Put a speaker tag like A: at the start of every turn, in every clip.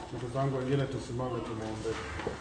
A: Ndugu zangu wengine, tusimame tumwombee.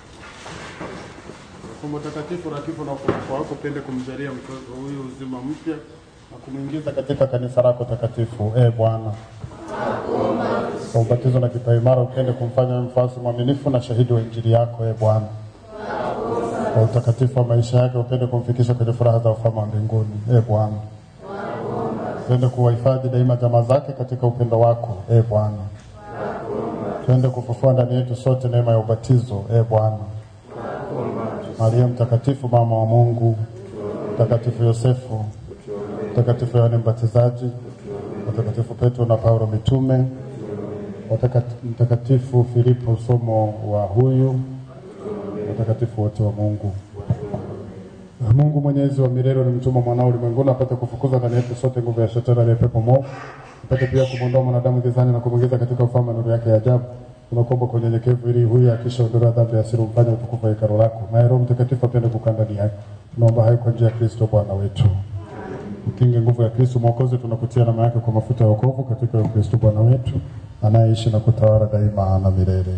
A: Fumbo takatifu la kifo na ufufuko wako, pende kumjalia mtoto huyu uzima mpya na kumwingiza katika kanisa lako takatifu. E Bwana, kwa ubatizo na kipaimara upende kumfanya mfuasi mwaminifu na shahidi wa injili yako. E Bwana, kwa utakatifu wa maisha yake upende kumfikisha kwenye furaha za ufalme wa mbinguni. E Bwana, upende kuwahifadhi daima jamaa zake katika upendo wako. E Bwana, tuende kufufua ndani yetu sote neema ya ubatizo. E Bwana, Maria mtakatifu, mama wa Mungu, mtakatifu Yosefu, mtakatifu Yohane Mbatizaji, mtakatifu Petro na Paulo mitume, watakati- mtakatifu Filipo somo wa huyu, watakatifu wote wa Mungu. Na Mungu mwenyezi wa milele ulimtuma mwanao ulimwenguni apate kufukuza ndani yetu sote nguvu ya shetani aliye pepo mwovu, apate pia kumwondoa mwanadamu gizani na kumwingiza katika ufalme wa nuru yake ya ajabu. Tunakuomba kwa unyenyekevu ili huyu akishaondolewa dhambi ya asili umfanye utukufu wa hekalu lako, naye Roho Mtakatifu apende kukaa ndani yake. Tunaomba hayo kwa njia ya Kristo Bwana wetu. Ukinge nguvu ya Kristo Mwokozi, tunakutia alama yake kwa mafuta ya wokovu katika huyo Kristo Bwana wetu anayeishi na kutawala daima na milele.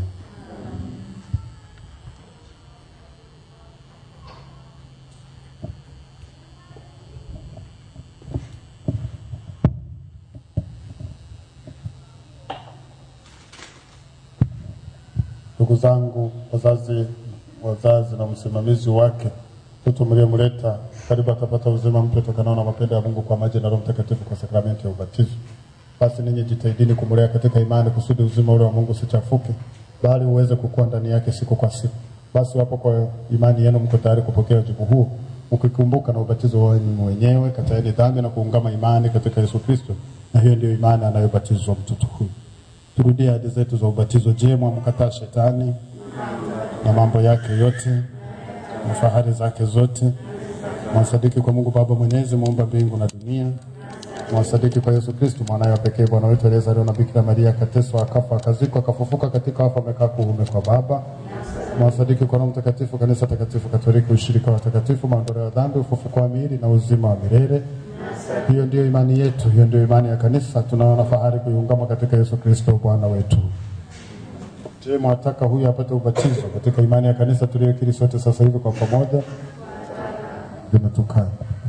A: Ndugu zangu wazazi, wazazi na msimamizi wake, mtoto mliyemleta karibu atapata uzima mpya utokanao na mapendo ya Mungu kwa maji na Roho Mtakatifu kwa sakramenti ya ubatizo. Basi ninyi jitahidini kumlea katika imani, kusudi uzima ule wa Mungu usichafuke, bali uweze kukua ndani yake siku kwa siku. Basi wapo kwa imani yenu mko tayari kupokea wajibu huo, mkikumbuka na ubatizo wenu wenyewe, kataeni dhambi na kuungama imani katika Yesu Kristo, na hiyo ndiyo imani anayobatizwa mtoto huyu. Turudie ahadi zetu za ubatizo. Je, mwamkataa shetani na mambo yake yote na fahari zake zote? Mwasadiki kwa Mungu Baba Mwenyezi, muumba mbingu na dunia. Mwasadiki kwa Yesu Kristo mwanawe wa pekee, Bwana wetu aliyezaliwa na Bikira Maria, akateswa, akafa, akazikwa, akafufuka katika wafu, amekaa kuume kwa Baba. Mwasadiki kwa Roho Mtakatifu, kanisa takatifu Katoliki, ushirika wa watakatifu, maondoleo ya dhambi, ufufuko wa miili na uzima wa milele. Hiyo ndiyo imani yetu, hiyo ndiyo imani ya kanisa. Tunaona fahari kuiungama katika Yesu Kristo Bwana wetu. Je, mwataka huyu apate ubatizo katika imani ya kanisa tuliyokiri sote sasa hivi kwa pamoja? Limetukana.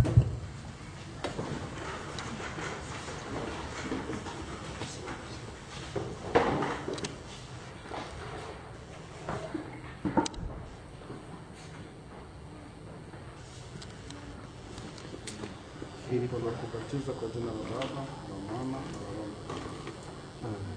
A: Fumbo la kubatiza kwa jina la Baba na Mwana na la Roho Mtakatifu.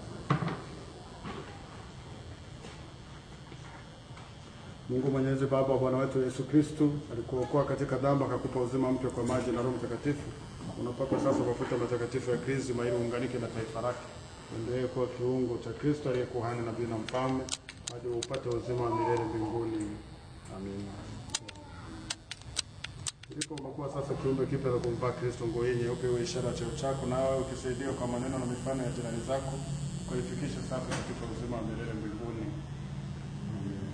A: Mungu Mwenyezi, Baba wa Bwana wetu Yesu Kristu, alikuokoa katika dhambi akakupa uzima mpya kwa maji na Roho Mtakatifu. Unapakwa sasa mafuta matakatifu ya Krisma ili uunganike na taifa lake, uendelee kuwa kiungo cha Kristo aliye kuhani, nabii na mfalme, hadi upate uzima wa milele mbinguni. Amina. Ndipo umekuwa sasa kiumbe kipya cha kumvaa Kristo, nguo hii nyeupe iwe ishara ya cheo chako, nawe ukisaidiwa kwa maneno na mifano ya jirani zako, ukaifikisha sasa katika uzima wa milele mbinguni. Amen.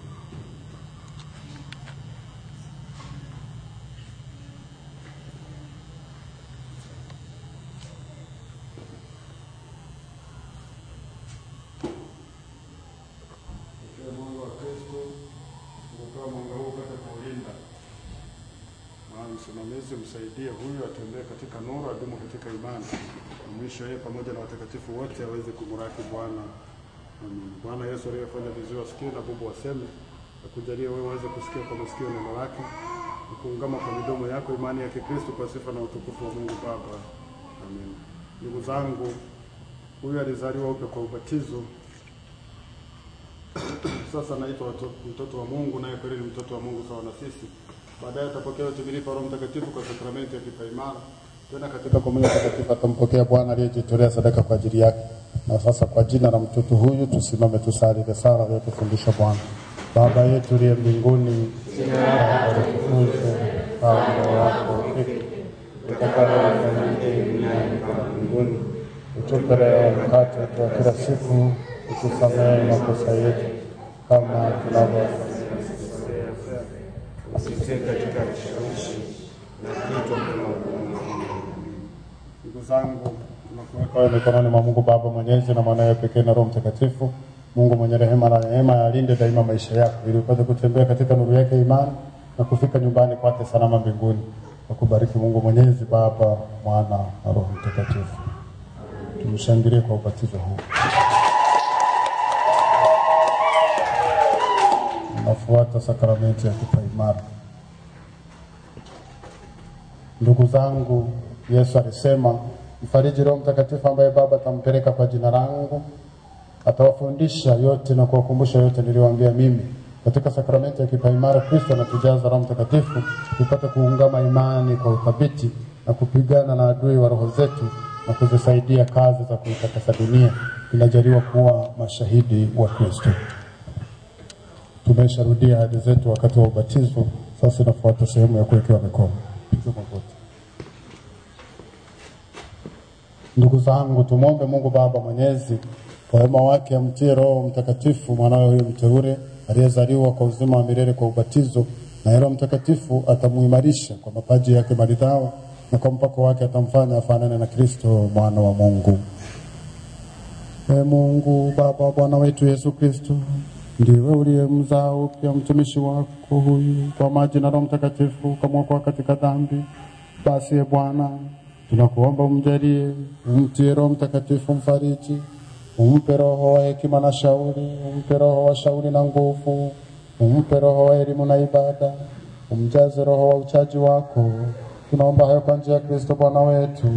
A: Ikiwa mwanga wa Kristo umepewa mwanga huu upate kuulinda Maana msimamizi msaidie huyu atembee katika nuru, adumu katika imani, na mwisho yeye pamoja na watakatifu wote aweze kumraki Bwana. Amin. Bwana Yesu aliyefanya viziwi wasikie na bubu waseme, akujalie wewe uweze kusikia kwa masikio neno lake, na kuungama kwa midomo yako imani ya Kikristo kwa sifa na utukufu wa Mungu Baba. Amin. Ndugu zangu, huyu alizaliwa upya kwa ubatizo sasa anaitwa watu- mtoto wa Mungu, naye kweli ni mtoto wa Mungu sawa na sisi. Baadaye atapokea utimilifu wa Roho Mtakatifu kwa sakramenti ya kipaimara. Tena katika komunyo takatifu atampokea Bwana aliyejitolea sadaka kwa ajili yake. Na sasa kwa jina la mtoto huyu tusimame tusali ile sala aliyotufundisha Bwana. Baba yetu uliye mbinguni, jina lako litukuzwe, ufalme wako ufike, utakalo lifanyike duniani kama mbinguni. Utupe leo mkate wetu wa kila siku, utusamehe makosa yetu kama tunavyosamehe
B: Usitie katika kishawishi na kichwa kama
A: Ndugu zangu, tunakuweka wewe mikononi mwa Mungu Baba Mwenyezi na mwanawe pekee na Roho Mtakatifu. Mungu mwenye rehema na neema alinde daima maisha yako ili upate kutembea katika nuru yake imani na kufika nyumbani kwake salama mbinguni. Akubariki Mungu Mwenyezi, Baba, Mwana na Roho Mtakatifu. Tumshangilie kwa ubatizo huu. Nafuata sakramenti ya kipaimara. Ndugu zangu, Yesu alisema mfariji Roho Mtakatifu ambaye Baba atampeleka kwa jina langu, atawafundisha yote na kuwakumbusha yote niliyowaambia mimi. Katika sakramenti ya kipaimara, Kristo anatujaza Roho Mtakatifu tupate kuungama imani kwa uthabiti na kupigana na adui wa roho zetu na kuzisaidia kazi za kuitakasa dunia. Tunajaliwa kuwa mashahidi wa Kristo. Tumesharudia ahadi zetu wakati wa ubatizo. Sasa inafuata sehemu ya kuwekewa mikono. Piga magoti. Ndugu zangu, tumwombe Mungu Baba Mwenyezi kwa wema wake amtie Roho Mtakatifu mwanawe huyo mteule aliyezaliwa kwa uzima wa milele kwa ubatizo, na Roho Mtakatifu atamuimarisha kwa mapaji yake maridhawa, na kwa mpako wake atamfanya afanane na Kristo mwana wa Mungu. Ee Mungu Baba wa Bwana wetu Yesu Kristo, ndiwe uliyemzaa upya mtumishi wako huyu kwa maji na Roho Mtakatifu ukamwokoa katika dhambi. Basi e Bwana, tunakuomba umjalie, umtie Roho Mtakatifu mfariji, umpe roho wa hekima na shauri, umpe roho wa shauri na nguvu, umpe roho wa elimu na ibada, umjaze roho wa uchaji wako. Tunaomba hayo kwa njia ya Kristo Bwana wetu.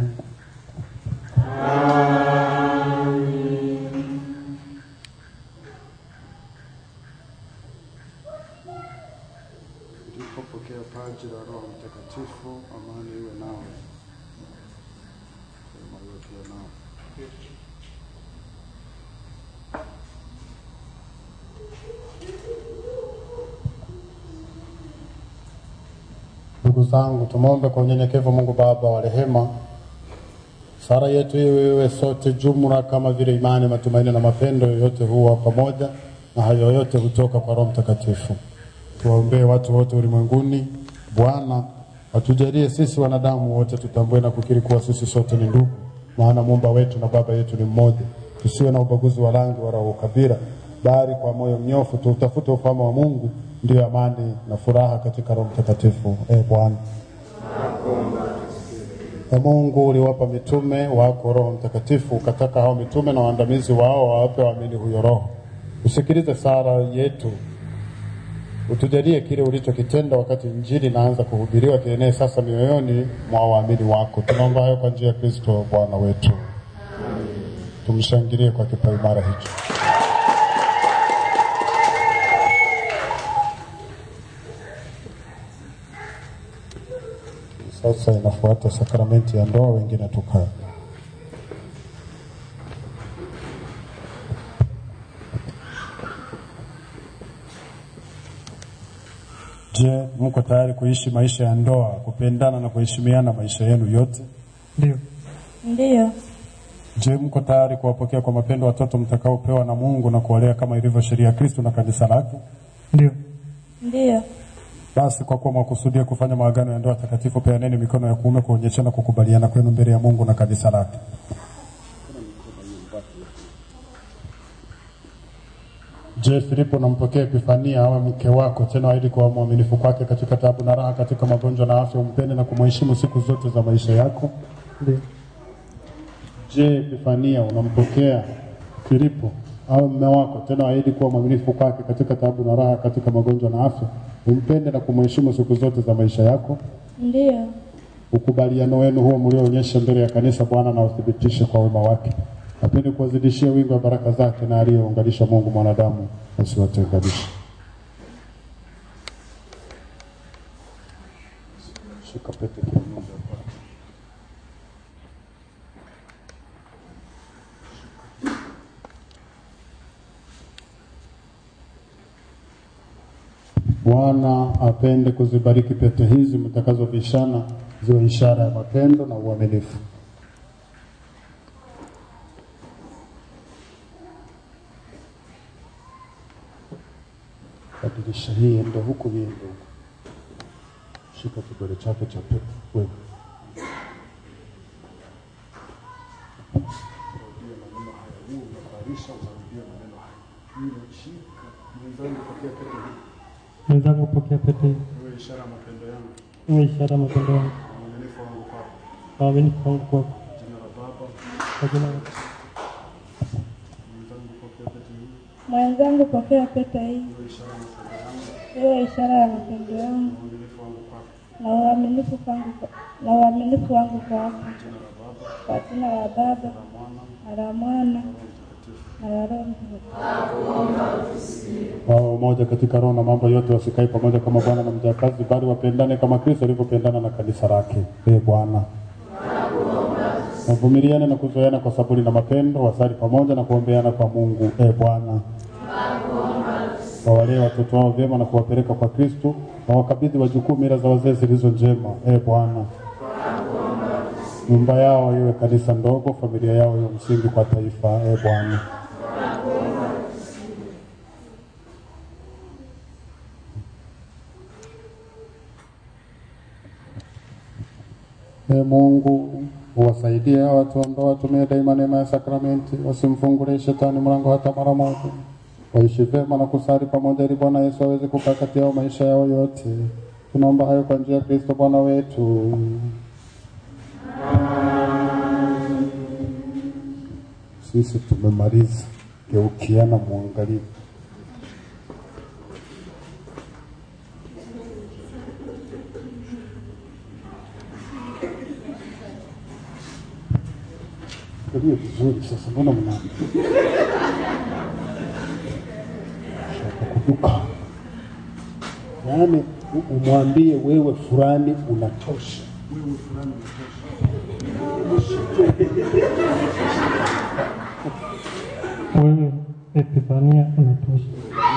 A: Ulipopokea paji la Roho Mtakatifu, amani iwe nawe. Sema yote iwe nawe. Ndugu zangu, tumwombe kwa unyenyekevu Mungu Baba wa rehema, sala yetu iwe iwe sote jumla kama vile imani, matumaini na mapendo yote huwa pamoja, na hayo yote hutoka kwa Roho Mtakatifu. Tuwaombee watu wote ulimwenguni. Bwana atujalie sisi wanadamu wote tutambue na kukiri kuwa sisi sote ni ndugu, maana muumba wetu na baba yetu ni mmoja. Tusiwe na ubaguzi wa rangi wala wa ukabila, bali kwa moyo mnyofu tuutafute ufalme wa Mungu, ndiyo amani na furaha katika Roho Mtakatifu. E Bwana E Mungu, uliwapa mitume wako Roho Mtakatifu, ukataka hao mitume na waandamizi wao wawape waamini huyo Roho. Usikilize sala yetu utujalie kile ulichokitenda wakati Injili inaanza kuhubiriwa kienee sasa mioyoni mwa waamini wako. Tunaomba hayo kwa njia ya Kristo Bwana wetu. Tumshangilie kwa kipaimara hicho. Sasa inafuata sakramenti ya ndoa, wengine tukae. Je, mko tayari kuishi maisha ya ndoa, kupendana na kuheshimiana maisha yenu yote?
C: Ndio.
D: Ndiyo,
A: Je, mko tayari kuwapokea kwa mapendo watoto mtakaopewa na Mungu na kuwalea kama ilivyo sheria ya Kristo na kanisa lake?
C: Ndio.
D: ndiyo,
A: Basi kwa kuwa mwakusudia kufanya maagano ya ndoa takatifu, peaneni mikono ya kuume kuonyeshana kukubaliana kwenu mbele ya Mungu na kanisa lake. Je, Filipo nampokea Epifania awe mke wako, tena ahidi kuwa mwaminifu kwake katika taabu na raha, katika magonjwa na afya, umpende na kumheshimu siku zote za maisha yako?
C: Ndio.
A: Je, Epifania unampokea Filipo awe mume wako, tena ahidi kuwa mwaminifu kwake katika taabu na raha, katika magonjwa na afya, umpende na kumheshimu siku zote za maisha yako?
D: ndiyo,
A: Ukubaliano wenu huo mlioonyesha mbele ya kanisa, Bwana na uthibitishe kwa wema wake, apende kuwazidishia wingi wa baraka zake, na aliyeunganisha Mungu mwanadamu asiwatenganishe. Shika pete kiuno hapa. Bwana apende kuzibariki pete hizi mtakazovishana ziwe ishara ya mapendo na uaminifu. Badilisha hii ende huku, hii ende huku. Shika kidole chake cha pete wewe. Rudia maneno haya, huu unafurahisha, utarudia maneno haya. Nimeshika mwenzangu, pokea pete hii,
C: Mwenzangu, pokea pete hii,
A: iwe ishara ya mapendo yangu
C: iwe ishara ya mapendo yangu
A: na uaminifu wangu kwako.
C: na uaminifu wangu kwako.
A: Jina la Baba,
C: Kwa jina la
A: mwenzangu, pokea pete hii,
D: Mwenzangu, pokea pete hii,
A: iwe ishara ya mapendo yangu
D: iwe ishara ya mapendo yangu
A: na uaminifu wangu kwako.
D: na uaminifu wangu na uaminifu wangu kwako.
A: Jina la Baba,
D: Kwa jina la Baba
A: la Mwana,
D: na la Mwana
A: na Roho Mtakatifu.
D: na la Roho Mtakatifu.
A: Wao umoja katika roho na mambo yote wasikae pamoja kama Bwana na mjakazi, bali wapendane kama Kristo alivyopendana na kanisa lake. Ee Bwana, wavumiliane na kuzoeana kwa saburi na mapendo, wasali pamoja na kuombeana kwa Mungu. Ee Bwana, wawalee watoto wao vyema na kuwapeleka kwa Kristo, na wakabidhi wajukuu mila za wazee zilizo njema. Ee Bwana, nyumba yao iwe kanisa ndogo, familia yao iwe msingi kwa taifa. Ee Bwana, Ee Mungu uwasaidie hawa watu ambao watumie daima neema ya sakramenti, wasimfungulie shetani mlango hata mara moja, waishi vyema na kusali pamoja, ili Bwana Yesu aweze kukaa kati yao maisha yao yote. Tunaomba hayo kwa njia ya Kristo Bwana wetu. Sisi tumemaliza, geukiana muangalie. Angalia vizuri sasa, mbona mna shaka kuduka? Yaani u- umwambie wewe fulani unatosha, wewe fulani unatosha.
C: wewe Epifania unatosha.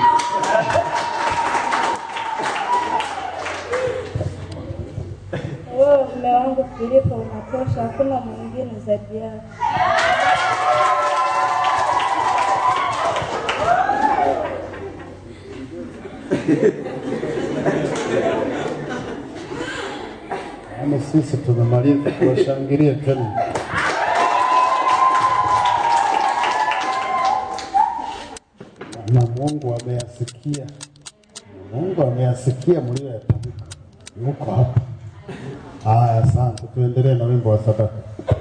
D: Wewe mume wangu Filipo unatosha, hakuna mwingine zaidi yako.
A: Yaani sisi tumemaliza, tuwashangilie tena. Na Mungu ameyasikia, Mungu ameyasikia mlioyatamka, yuko hapa. Haya, asante. Tuendelee na wimbo wa sadaka.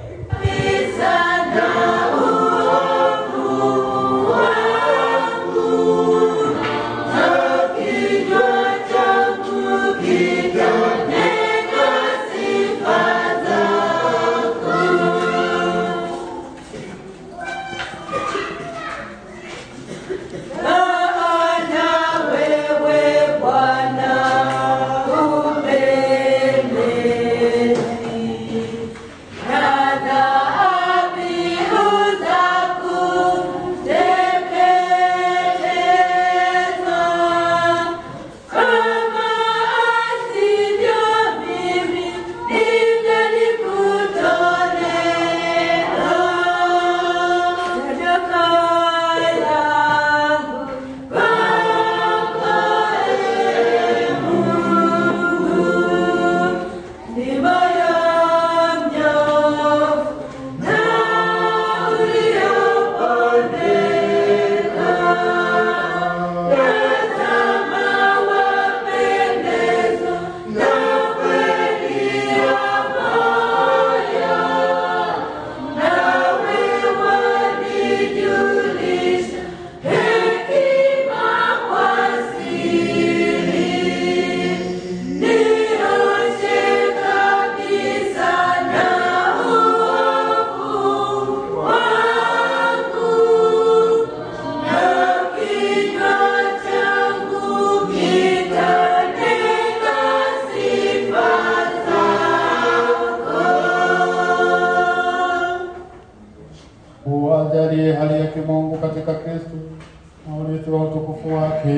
A: Uwajalie hali ya kimungu katika Kristo na urithi wa utukufu wake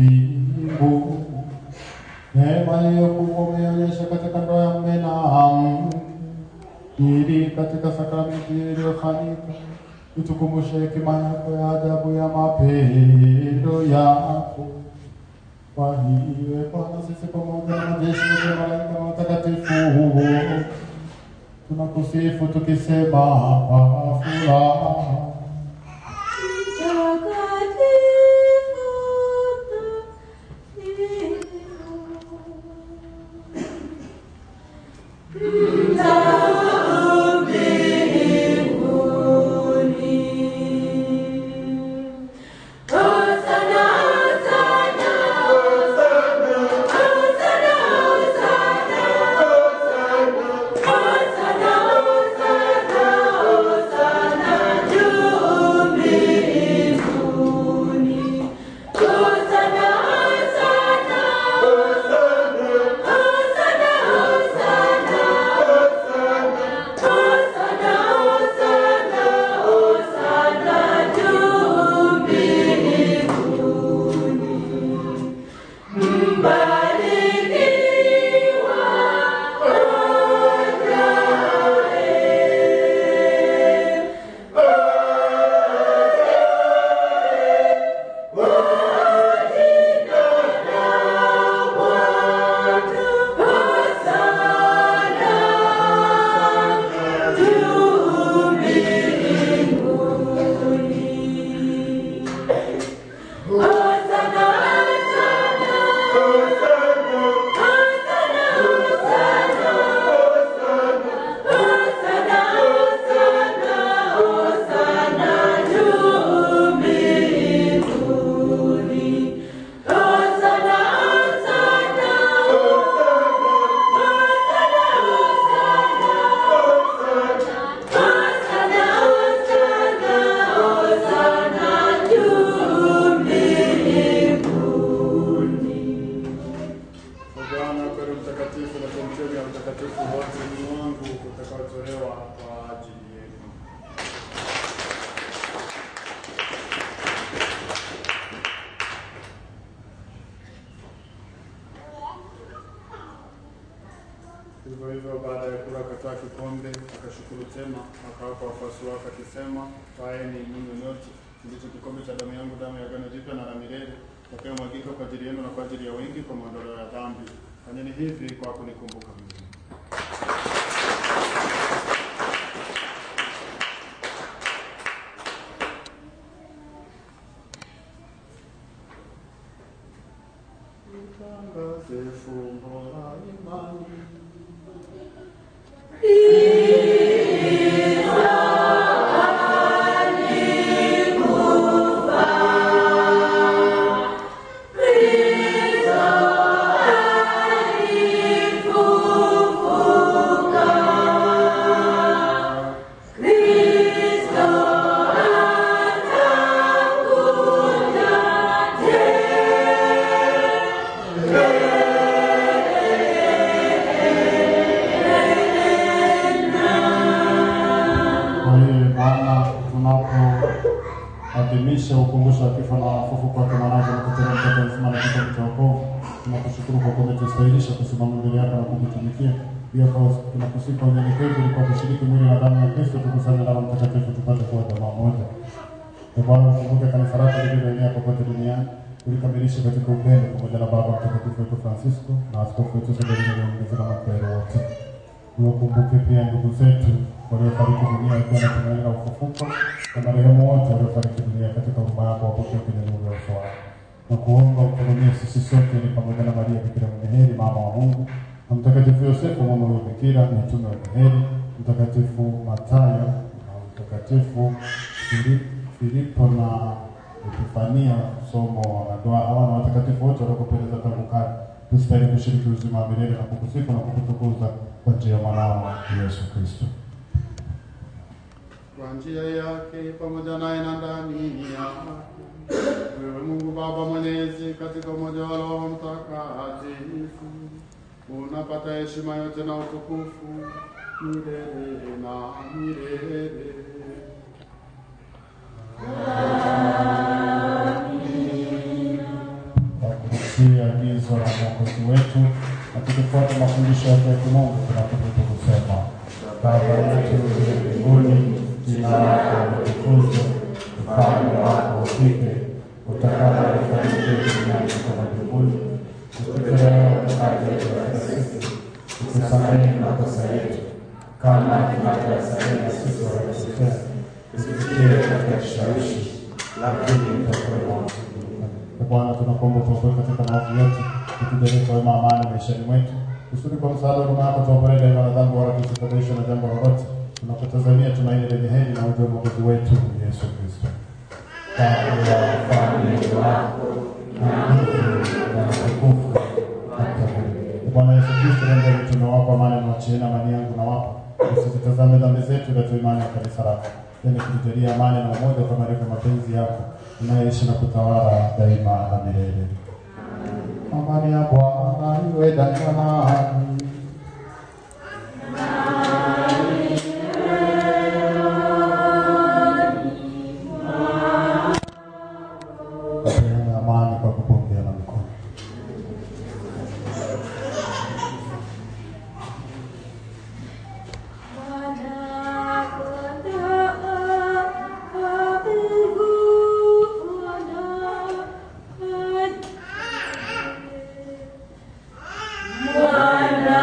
A: mbingu. Neema hiyo kubwa umeonyesha katika ndoa ya mume na mke, ili katika sakramenti iliyofanyika itukumbushe hekima yako ya ajabu ya mapendo yako. Kwa hiyo Bwana, sisi pamoja na majeshi yote ya malaika na watakatifu tunakusifu tukisema kwa furaha
E: Takatifu
A: kikombe, akashukuru tena, akawapa wafuasi wake akisema, twaeni mnywe nyote, ndicho kikombe cha damu yangu, damu ya agano jipya na la milele, itakayomwagika kwa ajili yenu na kwa ajili ya wengi kwa maondoleo ya dhambi. Fanyeni hivi kwa kunikumbuka mimi. Tangaze fumbo la imani. Kwa hiyo Bwana, tunapoadhimisha ukumbusho wa kifo na ufufuko kwake mwanao mkutano mtoto mzima na kifo cha wokovu, tunakushukuru kwa kuwa umetustahilisha kusimama mbele yako na kukutumikia. Pia kwa tunakusihi kwa unyenyekevu ili kwa kushiriki mwili na damu ya Kristo tukusanye na Roho Mtakatifu tupate kuwa jamaa moja. Ee Bwana, ukumbuke kanisa lako lililoenea popote duniani, ulikamilishe katika upendo pamoja na Baba Mtakatifu wetu Francisco na askofu wetu Severino Leonidas na maklero wote. Uwakumbuke pia ndugu zetu waliofariki dunia wakiwa na tumaini la ufufuko na marehemu wote waliofariki dunia katika huruma yako wapokee kwenye nuru ya uso wako. Na kuomba uturumie sisi sote ni pamoja na Maria Bikira mwenye heri, mama wa Mungu, na Mtakatifu Yosefu mama wa Bikira, mitume wenye heri, Mtakatifu Matayo na Mtakatifu Fili- Filipo na Epifania, somo na doa hawa na watakatifu wote waliokupendeza tangu kale, tusitahili kushiriki uzima wa milele na kukusifu na kukutukuza kwa njia ya mwanao Yesu Kristo. Kwa njia yake pamoja naye na ndani yake, wewe Mungu Baba Mwenyezi, katika umoja wa Roho Mtakatifu, unapata heshima yote na utukufu milele na milele. Kwa kutii agizo la Mwokozi wetu na tukifuata mafundisho yake ya kimungu, tunathubutu kusema: Baba yetu uliye mbinguni, jina lako litukuzwe, ufalme wako ufike, utakalo lifanyike duniani kama mbinguni. Utupe leo mkate wetu wa kila siku, utusamehe makosa yetu kama tunavyowasamehe sisi waliotukosea, usitutie katika kishawishi, lakini utuokoe maovu. Ee Bwana, tunakuomba utuokoe katika maovu yote, utujalie kwa wema amani maishani mwetu, kusudi kwa msaada wa huruma yako tuokolee daima na dhambi, wala tusifadhaishwe na jambo lolote, tunapotazamia tumaini lenye heri na uje wa Mwokozi wetu Yesu Kristo. Baba ya ufalme wako na nguvu na utukufu hata milele. Ee Bwana Yesu Kristo, nenda mitume wako amani na wachieni amani yangu na wapa, usizitazame dhambi zetu, ila tu imani ya kanisa lako, yani kutujalia amani na umoja kama ilivyo mapenzi yako unayeishi na kutawala daima na milele. Amani ya Bwana iwe daima nanyi. Peana amani kwa kupungiana mikono.
E: Bwana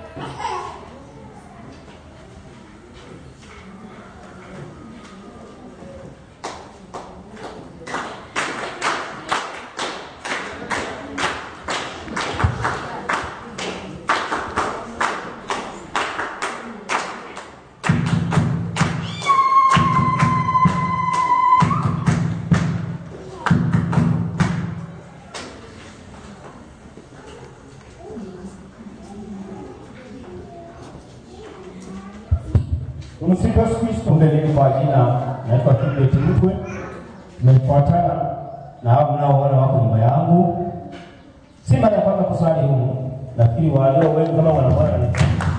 E: Tumsifu Yesu Kristo. Mbele kwa jina naitwa Kibet Mtwe. Nimefuatana na hao mnaoona wako nyuma yangu. Si mara ya kwanza kusali humu, lakini walio wengi kama wanaona ni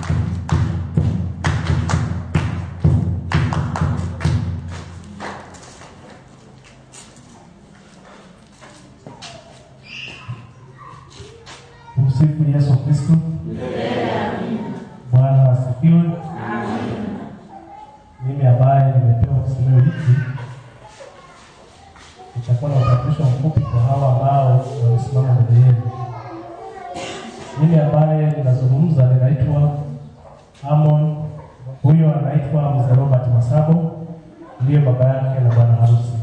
C: Tumsifu Yesu Kristo. Bwana asifiwe. Mimi ambaye nimepewa kisemeo hiki nitakuwa na utambulisho mfupi kwa hawa ambao wamesimama mbele yenu. Mimi ambaye ninazungumza ninaitwa Amon, huyo anaitwa Mzee Robert Masabo, ndiye baba yake na bwana harusi.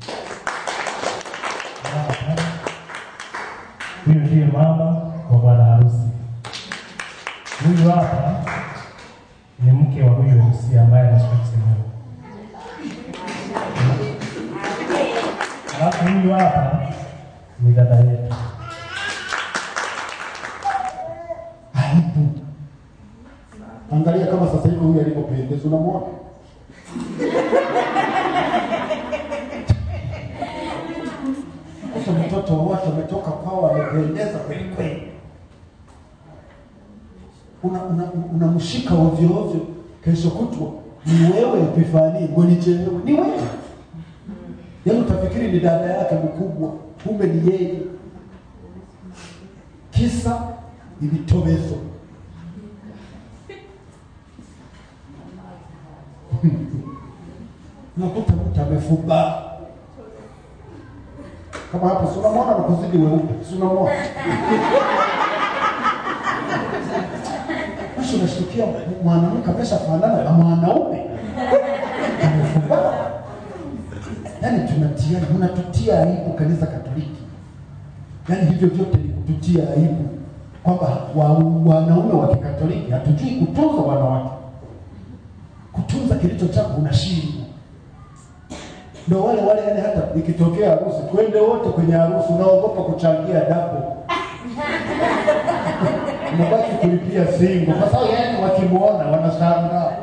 C: Huyu ndiye mama wa bwana harusi. Huyu hapa ni mke wa huyu MC ambaye anashika kisemeo. Alafu huyu hapa ni dada yetu.
A: Aibu. Angalia kama sasa hivi huyu alipopendeza, unamwona sasa mtoto wa watu ametoka kwao amependeza kweli kweli, unamshika una, unamshika ovyo ovyo, kesho kutwa ni wewe Epifani, ngonichelewe ni wewe. Yaani utafikiri ni dada yake mkubwa, kumbe ni yeye. Kisa ni vitovezo. Unakuta mtu amefumba kama hapo, si unamwona anakuzidi weupe, si unamwona? Basi unashtukia mwanamke ameshafanana na mwanaume amefumba. Yaani tunatiana, mnatutia aibu kanisa Katoliki. Yaani hivyo vyote ni kututia aibu kwamba wa, wanaume wa Kikatoliki hatujui kutunza wanawake, kutunza kilicho chako unashindwa. Ndio wale wale, yani hata ikitokea harusi, twende wote kwenye harusi, unaogopa kuchangia dapo unabaki kulipia singo, kwa sababu yani wakimwona wanashangaa.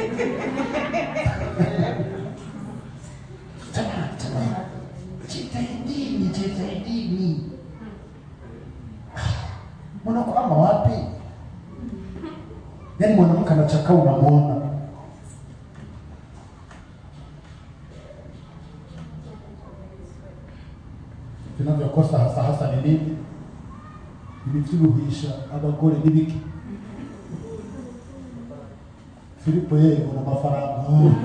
A: Jamani, jamani, jitahidini, jitahidini. Mnakwama wapi? Yaani mwanamke anachakaa unamwona. Vinavyokosa hasa hasa ni nini? Ibivyiruhisha abagore n'ibiki. Filipo yeye ana mafaranga.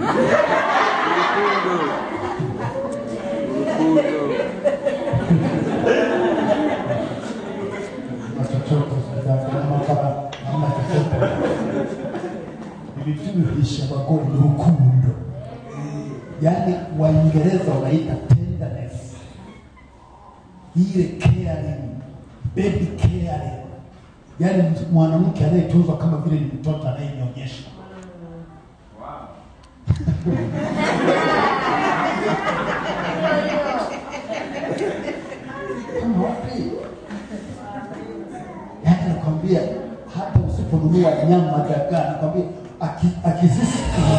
A: Na chochote sadaka na mafaranga hamna chochote. Ibivyiruhisha abagore ni urukundo. Yaani Waingereza wanaita tenderness ile caring, baby caring, yaani mwanamke anayetunzwa kama vile ni mtoto anayenyonyesha. Kama wapi? Yaani nakwambia hata usiponunua nyama dagaa, nakwambia aki- akizisikia